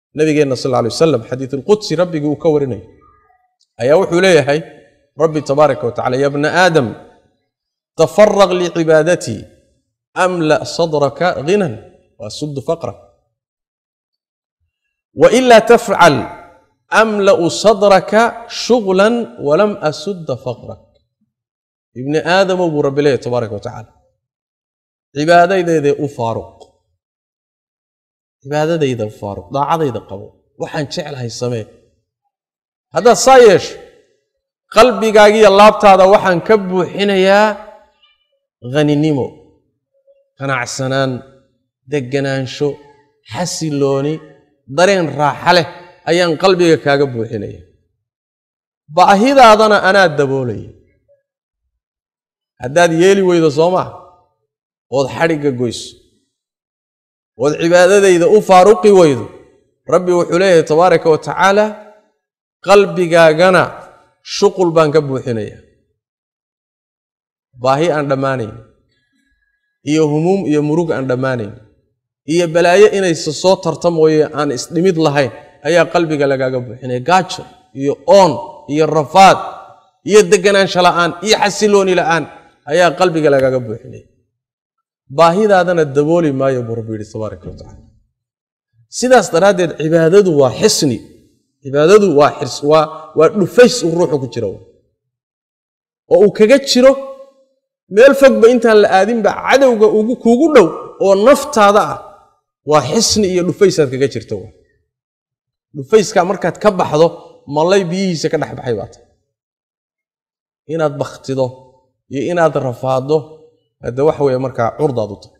nabigeenna sal lla alay wasalam xadiid alqudsi rabbigii uu ka warinayo ayaa wuxuu leeyahay rabbi tabaaraka wa tacala ya bna aadam tafaraq licibaadatii amla sadraka ghinan waasuddu faqrak wailaa tafcal amla'u sadraka shuglan walam asudda faqrak ibni aadamow buu rabbi leeyahy tabaaraka wa tacaala cibaadadaydae u faaruq cibaadadayda u faaruq daacadayda qabo waxaan jeclahay samee haddaad saa yeesho qalbigaagiiyo laabtaada waxaan ka buuxinayaa haninimo qanacsanaan deganaansho xasilooni dareen raaxa leh ayaan qalbiga kaaga buuxinaya baahidaadana anaa daboolaya haddaad yeeli weydo soo maa ood xadhigga goyso ood cibaadadayda u faaruqi weydo rabbi wuxuu leeyahay tabaaraka wa tacaala qalbigaagana shuqul baan ka buuxinaya baahi aan dhammaanayn iyo humuum iyo murug aan dhammaanayn iyo balaayo inaysa soo tarta mooye aan isdhimid lahayn ayaa qalbiga lagaaga buuxinaya gaajo iyo oon iyo rafaad iyo deganaansho la'aan iyo xasilooni la'aan ayaa qalbiga lagaaga buuxinaya baahidaadana dabooli maayo buu rabbi yidhi tabaaraka wa tacala sidaas daraaddeed cibaadadu waa xisni cibaadadu waa xirs waa waa dhufays uu ruuxu ku jiro oo uu kaga jiro meel fogba intaan la aadinba cadowga ugu kuugu dhow oo naftaada ah waa xisni iyo dhufaysaad kaga jirto dhufayskaa markaad ka baxdo mallay biyihiisa ka dhex baxay baa tahay inaad bakhtido iyo inaad rafaaddo hadde waxa weeye markaa curdaad u tahay